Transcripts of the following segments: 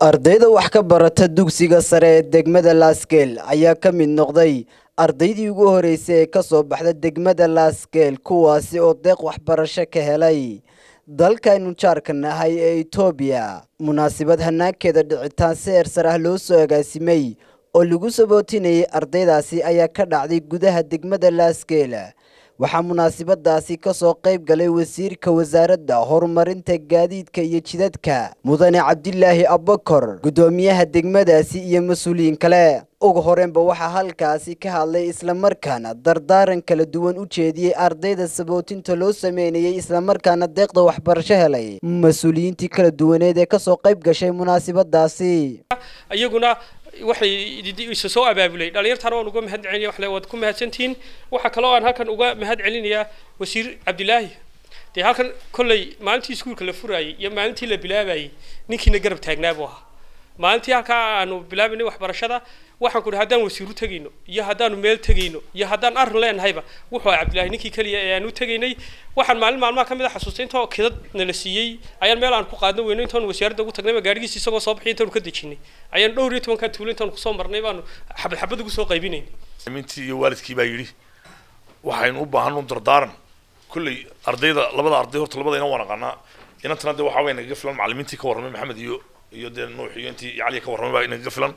ardayda wax ka barata dugsiga sare ee degmada laasgeel ayaa ka mid noqday ardaydii ugu horeysay ee ka soo baxda degmada laasgeel kuwaasi oo deeq waxbarasho ka helay dalkaynu jaarka nahay ee etoobiya munaasabad hanaankeeda dhicitaan si eersar ah loo soo agaasimay oo lagu sabootinayay ardaydaasi ayaa ka dhacday gudaha degmada laasgeel waxaa munaasabadaasi ka soo qayb galay wasiirka wasaaradda horumarinta gaadiidka iyo jidadka mudane cabdilaahi abakor guddoomiyaha degmadaasi iyo mas-uuliyiin kale ugu horeenba waxaa halkaasi ka hadlay islamarkaana dardaaran kala duwan u jeediyey ardayda sabootinta loo sameynayay islamarkaana deeqda waxbarasho helay mas-uuliyiintii kala duwaneed ee kasoo qayb gashay munaasabadaasi iyaguna waxay isa soo abaabulay dhalinyartaana waan uga mahad celinaya waxle waad ku mahadsantihiin waxaa kaloo aan halkan uga mahad celinayaa wasiir cabdilaahi dee halkan kolley maalintii iskuulka la furaayay iyo maalintii la bilaabayay ninkiina garab taagnaa buu ahaa maalintii halkaa aanu bilaabaynay waxbarashada waxaan ku dhahay haddaan wasiiru tegayno iyo haddaanu meel tegayno iyo haddaan arrin leenahayba wuxuu ahaa cabdilaahi ninkii keliya ee aan u tegaynay waxaan maalin maalmaha ka mid a xasuustay intoo kidad nala siiyey ayaan meel aan ku qaadno weyno intaanu wasaaradda ugu tagnayba gaadhigiisa isagoo soo baxay intaanu ka dejinay ayaan dhowr iyo tobankaa tuulo intaanu kusoo marnay baanu xabad xabad ugu soo qaybinaynay mintii iyo waalidkii baa yidhi waxaynu u baahan un dardaaran kulley ardayda labada arday horta labadayna waan aqaanaa inantana dee waxaa way nagaga filan macallimiintii ka warramay maxamed iyo iyo dee nuux iyo intii iyo cali ka warramay baa nagaga filan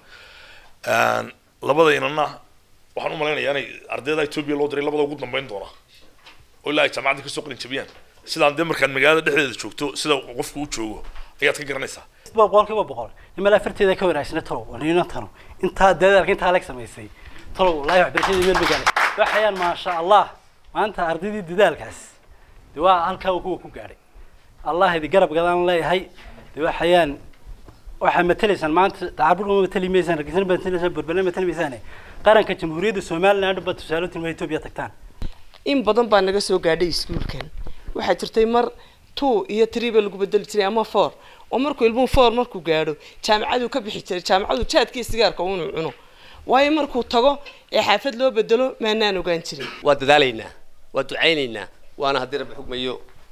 labadaynana waxaan u malaynayaa inay ardayda etoobiya loo diray labada ugu dambeyn doona oo ilaa ay jaamacadda kasoo qalin jabiyaan sidaan dee markaad magaalada dhexdeeda joogto sida qofku u joogo ayaad ka garanaysaa boqolkiiba boqol nimal afarteeda ka wanaagsana talow wanina tano intaa dadaalka intaa leg samaysay talow wallaahi waxbarashadii meel magaalay waxayaan maasha allah maanta ardaydii dadaalkaas de waa halkaa kuwa ku gaadhay allah idi garab gadaan leeyahay de waxayaan waxaa matalaysaan maanta dacarbur ma matali maysaan hargeysa ma matalaysaan burbana matali maysaane qaranka jamhuuriyadda somaliland baa tusaale tilmaa etoobiya tagtaan in badan baa naga soo gaadhay iskuulkan waxaa jirtay mar two iyo three ba lagu bedeli jiray ama four oo markuu ilmuhu four markuu gaadho jaamacaduu ka bixi jiray jaamacadu jaadkii sigaarka inuu cuno waayo markuu tago ee xaafad loo bedelo maanaan ogaan jirin waa dadaalaynaa waa ducaynaynaa waana haddii rabbi xugmayo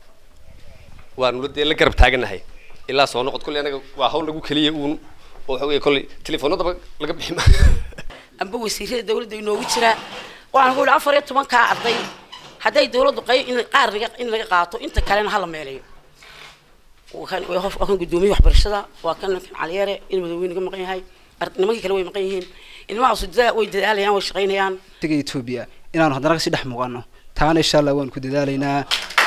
waanu dee la garab taaganahay ilaa soo noqod kolley anaga waa hawl lagu keliya uun oo waxa weeye kolley telefoonadaba laga bixi ma amba wasiirada dawladda inoogu jiraa waxaan ku yidhi afar iyo tobankaa arday hadday dawladdu qay in qaar laga in laga qaato inta kalena hala meeleeyo waa kan guddoomiye waxbarashada waa kan ninkan caliyeere in madaweyne ka maqan yahay nimankii kale way maqan yihiin ilmahaasu way dadaalayaan way shaqaynayaan taga etoobiya inaanu haddana kasii dhex muuqano taana insha allah waanu ku dadaalaynaa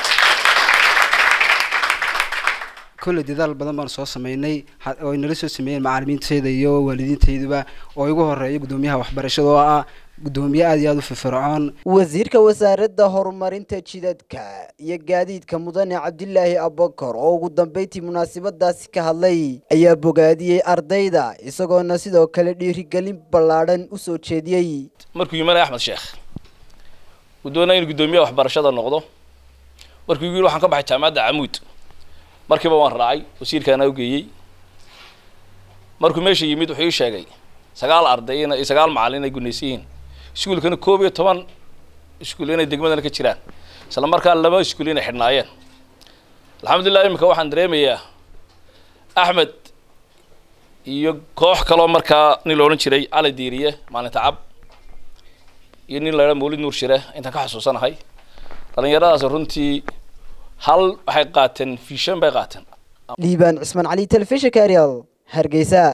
kolley dadaal badan baanu soo sameynay oo ay nala soo sameeyeen macaalimiintayda iyo waalidiintayduba oo igu horeeya guddoomiyaha waxbarashada oo ah guddoomiye aada iyo aada u firfircoon wasiirka wasaaradda horumarinta jidadka iyo gaadiidka mudane cabdilaahi abakor oo ugu dambeyntii munaasabadaasi ka hadlay ayaa bogaadiyey ardayda isagoona sidoo kale dhiirigelin ballaadhan u soo jeediyey markuu yimanay axmed sheekh uu doonaya inu guddoomiyaha waxbarashada noqdo markuu igu yidhi waxaan ka baxay jaamacadda camuud markiiba waan raacay wasiirkaana ugeeyey markuu meesha yimid wuxuu ii sheegay sagaal arday in sagaal macallin ay gunaysan yihiin iskuulkana koob iyo toban iskuul inay degmadana ka jiraan isla markaa laba iskuul inay xidhnaayeen alxamdulilah imika waxaan dareemayaa axmed iyo koox kaloo markaa nin la odhan jiray cali diiriye maalinta cab iyo nin la idhaa mawlid nuur shire intaan ka xasuusanahay dhalinyaradaas runtii hal waxay qaateen fishan bay qaateen liibaan cismaan cali telefishinka ariel hargeysa